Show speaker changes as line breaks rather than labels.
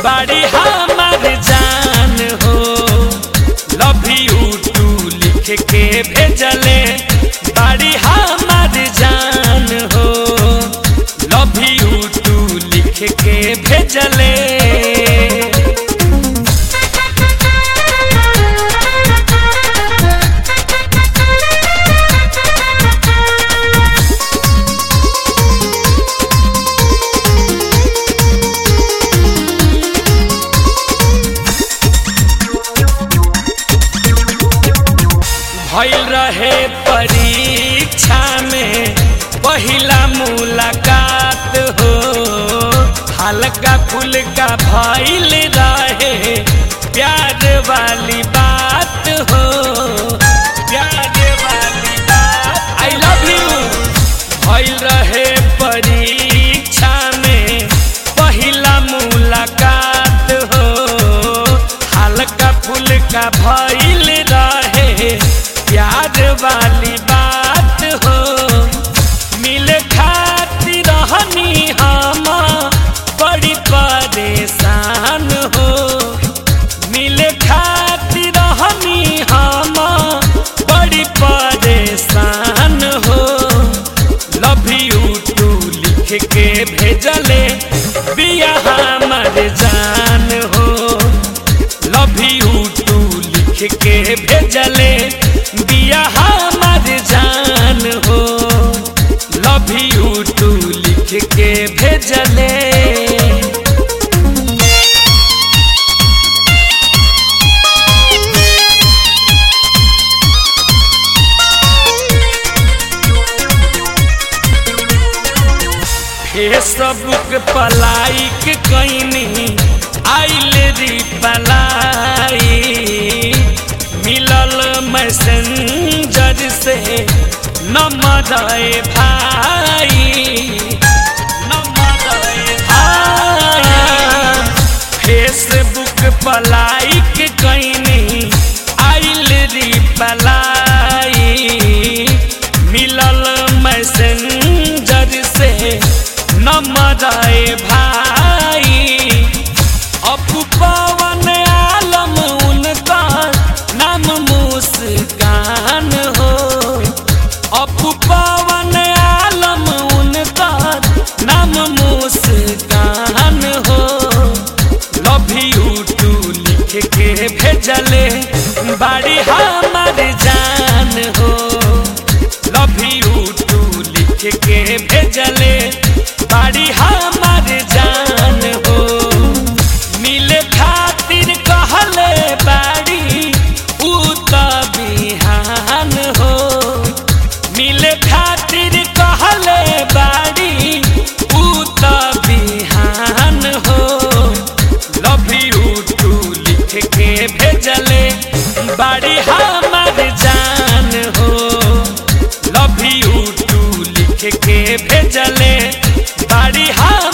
बाड़ी हमार जान हो लव यू टू लिख के भेजले बाड़ी हमार जान हो लव यू टू लिख के भेजले भइल रहे परीक्षा में पहिला मुलाकात हो हल्का फुल्का भइल रहे प्यार वाली बात हो प्यार वाली बात आई लव यू भइल रहे परीक्षा में पहिला मुलाकात हो हल्का फुल्का भइल रहे प्यार वाली बात हो मिले खातिर रहनी हम बड़ी परेशान हो मिले खातिर रहनी हम बड़ी परेशान हो लव यू टू लिख के भेजले बिया हमर जान हो लव यू टू लिख के भेजले बिया हमर जान हो लव यू टू लिख के भेजले फेसबुक पलाइक कैनी आइल री पलाई मिलल मैसेंजर से नंबर भाई नंबर भाई फेसबुक पलाइक कैनी आइल री पलाई मिलल मैसेंजर से नंबर भाई अपू पवन आलम उनका नाम मुस्कान हो अपू पवन आलम उनका नाम मुस्कान हो लव यू टू लिख के भेजले बाड़ी हमार जान हो लव यू टू लिख के भेजले बाड़ी हमार जान हो मिले खातिर कहले बाड़ी ऊ त बिहान हो मिले खातिर कहले बाड़ी ऊ त बिहान हो लव यू टू लिख के भेजले बाड़ी हमार जान हो लव यू टू लिख के भेजले बाड़ी हम